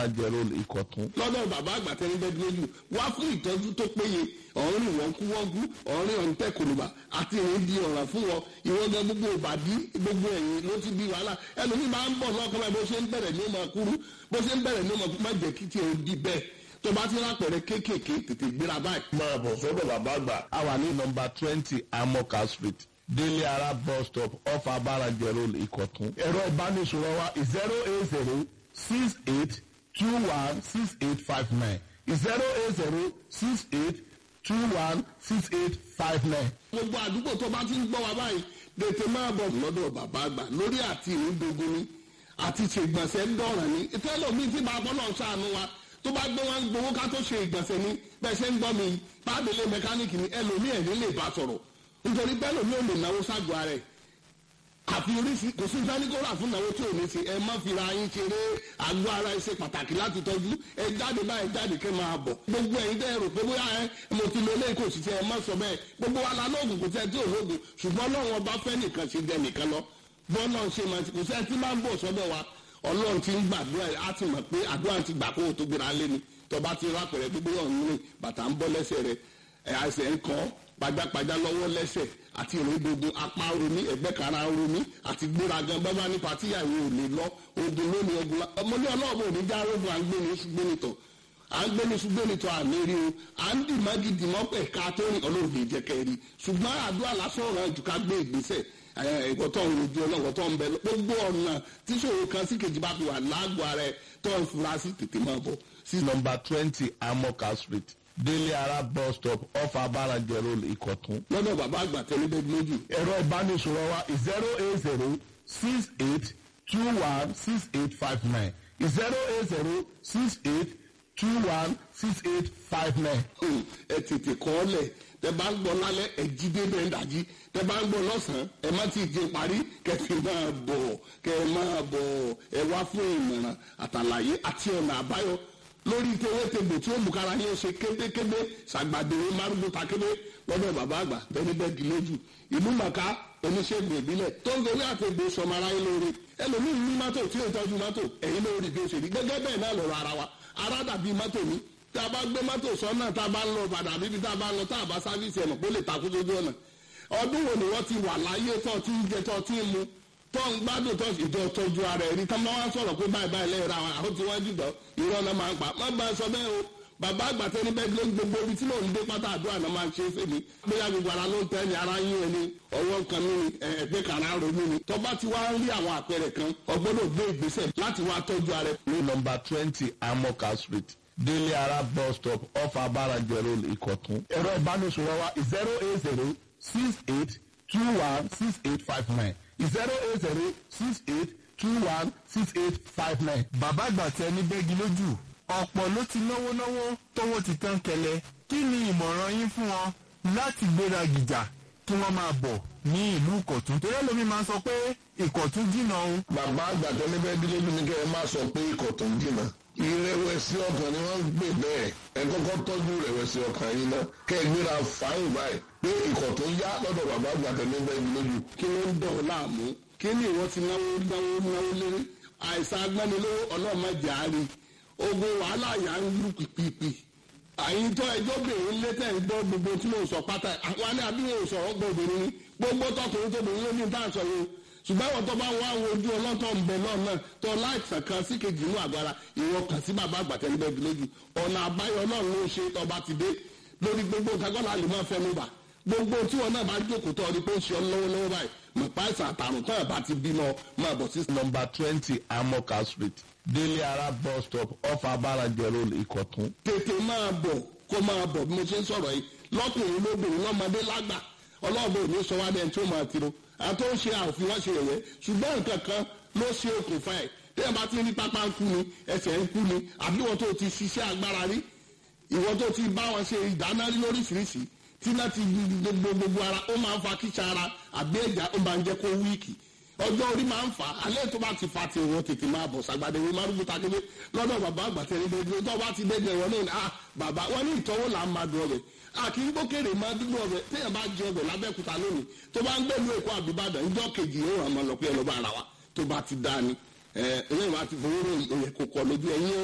abárajẹ road ìkọ̀tún. lọ́dọ̀ bàbá àgbà tẹ́ni bẹ́ẹ̀ lójú wá fún ìtọ́jú tó péye ọ̀rìn wọ́nkúwọ́nkú ọ̀rìn ọ̀ǹtẹ̀ kòlùbà àti ìrìn di ọ̀ràn fún wọn ìwọ́n gan gbogbo ìbàdí gbogbo ẹ̀yìn ló ti di wàhálà ẹlòmíì máa ń bọ̀ lọ́kàn báyìí bó ṣe ń bẹ̀rẹ̀ ní ó máa kúrú bó ṣe ń bẹ̀rẹ̀ ní ó máa kú má jẹ́ kí tiẹ̀ ó di bẹ́ẹ̀ tó bá ti rápẹ̀rẹ̀ kéékèèké tètè gbéra báyìí. máa bọ̀ sọ́dọ̀ bàbá àgbà. a wà ní nọmba twenty amoka street délé ara bus stop off abárajẹ road ìkọ̀tún. ẹ̀rọ ìbánisọ̀rọ̀ wa zero eight zero six eight two one six eight five nine zero eight zero six eight two one six eight five nine. gbogbo àdúgbò tó bá ti ń gbọ́ wa báyìí tètè máa bọ̀ lọ́dọ̀ bàbá àgbà lórí àti ìrìndògún ni àti ṣègbọ̀nsẹ̀ ń dọ̀ràn ni tẹ́lọ̀mí tí bá bọ́ náà ṣàánú wa tó bá gbé wọn gbowó ká tó ṣe ìgbọ̀nsẹ̀ ni bẹ́ẹ̀ ṣe ń gbọ́ mi pàdélé mẹkáníìkì ni ẹlòmíì ẹ̀rí lè bá sọ̀rọ̀ nítorí bẹ́ẹ̀ lòmíì ò lè náwó ságọ́ ara ẹ̀ àfi oríṣi kò sí sáníkóra fún ìnáwó tí ò ní ṣe ẹ má fi ra yín ṣeré àgọ́ ara ẹ ṣe pàtàkì láti tọ́jú ẹ jáde báyìí jáde kẹ́ máa bọ̀ gbogbo ẹ̀yin tẹ́ ẹ rò pé bóyá ẹ mo ti lo eléyìí kò sì ṣe ẹ má sọ bẹ́ẹ̀ gbogbo wa la lóògùn kò sẹ́ tí ò lóògùn ṣùgbọ́n Ọlọ́run ọba fẹ́ nìkan ṣe jẹ nìkan lọ bọ́ọ̀lù ṣe máa ti kò sẹ́ tí máa ń bọ̀ sọ́dọ̀ wa Ọlọ́run ti ń gbàdúrà á ti mọ̀ pé àdúrà ti gbà kó o tó gbéra lé ni tọba ti rápẹ̀rẹ̀ gbogbo ọ̀nù bàtà ń bọ́ lẹ́sẹ̀ rẹ̀ ẹ̀ àìsàn ń kọ́ pajápajá lọ́wọ́ lẹ́sẹ̀ àti ìrìndòdò apá romi ẹ̀gbẹ́ kara romi àti gbéragan bábá nípa tíyàwó ò lè lọ ogun lónìí ogun la ọmọdé ọlọ́ọ̀bù òní já rogun à ń gbé ní ṣùgbọ́nìtọ̀ à ń gbé ní ṣùgbọ́nìtọ̀ àmì rí o à ń dì má gidi mọ́ pẹ̀ ká tó rìn ọlọ́run lè jẹ́ kẹ́ rí ṣùgbọ́n àdúrà lásán ọ̀ràn jù ká gbé ìgbésẹ̀ ẹ̀kọ́ tó ń rojú ọlọ́wọ́ tó ń bẹ gbogbo ọ̀nà tíṣòro kan sí kejì bá fi wà lágbo ara ẹ̀ tó ń fura sí tètè máa bọ̀ sí nọmba twenty amoka street délé ara bus stop off abárajẹ road ìkọ̀tún. lọ́dọ̀ bàbá àgbà tẹ́lẹ̀ bẹ́ẹ̀ lójú. ẹ̀rọ ìbánisọ̀rọ̀ wa zero eight zero six eight two one six eight five nine zero eight zero six eight two one six eight five nine. ẹ tètè kọ́ ọ lẹ̀ tẹ bá ń gbọ́ lálẹ́ ẹ jí débẹ̀ ń dàjí tẹ bá ń gbọ́ lọ́sàn-án ẹ má ti jẹ parí kẹfì máa bọ̀ kẹ máa bọ̀ ẹ wá fún ìmọ̀ràn àtàlàyé àti ọ̀nà àbáyọ lórí tewétegbò tí ó mú kára yín ṣe kébékébé ṣàgbàdéwé márùndún takébé lọ́dọ̀ bàbá àgbà bẹ́ẹ̀ni bẹ́ẹ̀ di lójú ìlú màkà oníṣègùn ìbílẹ̀ tó ń gorí àtẹ̀gbò sọmọ aráyé lóore ẹlòmíín ní mọ́tò tí ó tọ́jú mọ́tò ẹ̀yin lórí bí ó ṣe rí gẹ́gẹ́ bẹ́ẹ̀ náà lọ́rọ̀ ara wa ara dàbí mọ́tò ní tá a bá gbé mọ́tò sọ́nà tá a bá ń lọ padà bíbi tá a bá ń lọ tá a bá sáfíìsì ẹ̀nà kó lè takú sójú ọ̀nà ọdún wo ni wọ́n ti wà láyé tó ti ń jẹ tó ti ń mu tó ń gbádùn tó ìjọ tọ́jú ara ẹ̀rí tá máa wá sọ̀rọ̀ pé báyìí báyìí lẹ́yìn ra àwọn àwọn tí wọ́n jùlọ irọ́ náà máa ń pa má bá a sọ bẹ́ẹ̀ o bàbá àgbàtẹ́ ní bẹ́ẹ̀ ló ń gbogbo ibi tí mò ń dé pátá àdúrà náà máa ń ṣe é fèmí bóyá gbogbo ara ló ń tẹ́ ni ara yín ẹni ọwọ́ kan ní ẹgbẹ́ kan ara ronú ni tó bá ti wá ń rí àwọn àpẹẹrẹ kan ọgbọ́dọ̀ gbé ìgbésẹ̀ láti wá tọ́jú ara ẹ̀. ní nọmba twenty amoka street délé ara bus stop off abárajẹ road ìkọ̀tún. ẹ̀rọ ìbánisọ̀rọ̀ wa zero eight zero six eight two one six eight five nine zero eight zero six eight two one six eight five nine. bàbá àgbà tẹ ní bẹ́gi lójú ọ̀pọ̀ ló ti náwó náwó tówó ti tán kẹlẹ̀ kí ni ìmọ̀ràn yín fún wọn láti gbéra gìjà kí wọ́n máa bọ̀ ní ìlú ìkọ̀tún torí ẹlòmíín máa ń sọ pé ìkọ̀tún jìnnà o. bàbá àgbà tẹ ní bẹ́ẹ̀ dílé bí ní kẹ́ ẹ má sọ pé ìkọ̀tún jìnnà ìrẹ̀wẹ̀sì ọkàn ni wọ́n ń gbé bẹ́ẹ̀ ẹ kọ́kọ́ tọ́jú ìrẹ̀wẹ̀sì ọkàn yín náà kẹ́ ẹ gbéra fàáyìn báyìí pé ìkọ̀tún yá lọ́dọ̀ bàbá àgbà tẹ ní bẹ́ẹ̀ dílé bí. kí ló ń dọ̀ ọ́ láàmú kí ni ìwọ ti náwó náwó náwó lérí àìsàn agbánilówó ọlọ́mọdé àárín ogun wàhálà yà ń lù pìpìpì àyíntọ́ ẹjọ́ bèrè létẹ̀ ń gbọ́ gbogbo tí mò ń sọ pátá àwọn alẹ́ àbí wọn ò sọ̀rọ̀ gbọ́ obìnrin ni gbogbo tọkùnrin tóbìnrin ló ní tá à ń sọ yìí ṣùgbọ́n àwọn tó bá wá wo ojú ọlọ́tọ̀ ń bẹ náà náà tó láìsàn kan sí kejì inú àgbára ìwọ kàn sí bàbá àgbàtẹ́ níbẹ̀ bí lójú ọ̀nà àbáyọ náà ló ṣe tọba ti dé lórí gbogbo kagbọ́nà lè máa fẹnu bà gbogbo tí wọn náà bá jókòó tọ́ ọ ní pé ó ṣe ọ lọ́wọ́lọ́wọ́ báyìí mọ̀ páìsàn àtàrùn tó ẹ̀ bá ti bímọ máa bọ̀ sí nọmba twenty amoka street délé ara bus stop off abárajẹ road ìkọ̀tún. tètè máa bọ̀ kó máa bọ̀ bí mo ṣe ń sọ̀rọ̀ yìí lọ́kùnrin lóbìnrin lọ́mọdé lágbà ọlọ́ọ̀bẹ òní sọ wá dẹ́n tí ó máa tiro àti ó ń ṣe àfi wọ́n ṣe ẹ̀yẹ ṣùgbọ́n nǹkan kan ló ṣe okùnfà ẹ̀ tẹ́yìn bá ti ní pápá ń kú ni ẹsẹ̀ ń kú ni àbí wọ́n tó ti ṣiṣẹ́ agbára rí ìwọ́n tó ti bá wọn ṣe ìdáná rí lóríṣiríṣi tí náà ti gbogbo gbogbo ara ó máa ń fa kíṣà ara àbí ẹ̀já ó máa ń jẹ́ kó wíìkì ọjọ́ orí máa ń fà á alẹ́ tó bá ti fa ti ìwọ tètè máa bọ̀ sàgbàdé ìwé márùn takébé lọ́dọ̀ bàbá àgbàtẹ́ ní dédé tó bá ti dédé ìwọ náà ah bàbá wọn ní ìtọ́wò là ń máa dùn ọbẹ̀ àkì gbókèrè máa dúró ọbẹ̀ téèyàn bá jẹ ọbẹ̀ lábẹ́kúta lónìí tó bá ń gbẹ̀lú èkó àbíbàdàn ìjọ kejì yóò hàn máa lọ pé ẹ lọ́ bá ara wa tó bá ti dá ni ẹ ẹlẹ́yìn wa ti fowó ròyìn òye kò kọ lójú ẹ̀yìn